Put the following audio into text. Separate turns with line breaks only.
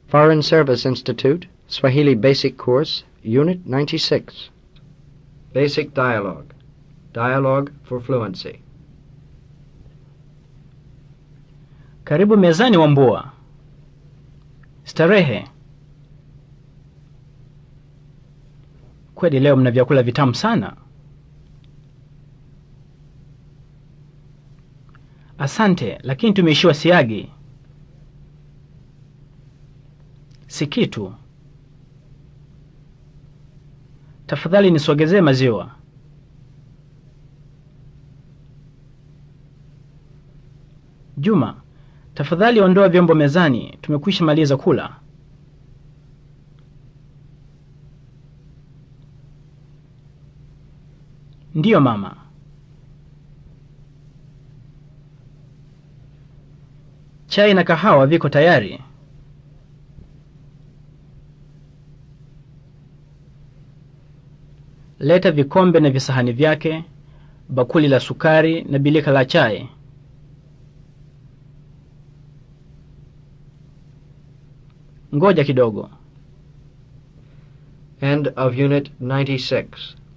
Foreign Service Institute, Swahili Basic Course, Unit 96. Basic Dialogue. Dialogue for Fluency.
Karibu mezani Wambua. Starehe. Kweli leo mna vyakula vitamu sana. Asante, lakini tumeishiwa siagi. Si kitu. Tafadhali nisogezee maziwa. Juma, tafadhali ondoa vyombo mezani, tumekwisha maliza kula. Ndiyo mama. Chai na kahawa viko tayari. Leta vikombe na visahani vyake, bakuli la sukari na bilika la chai. Ngoja kidogo.
End of Unit 96.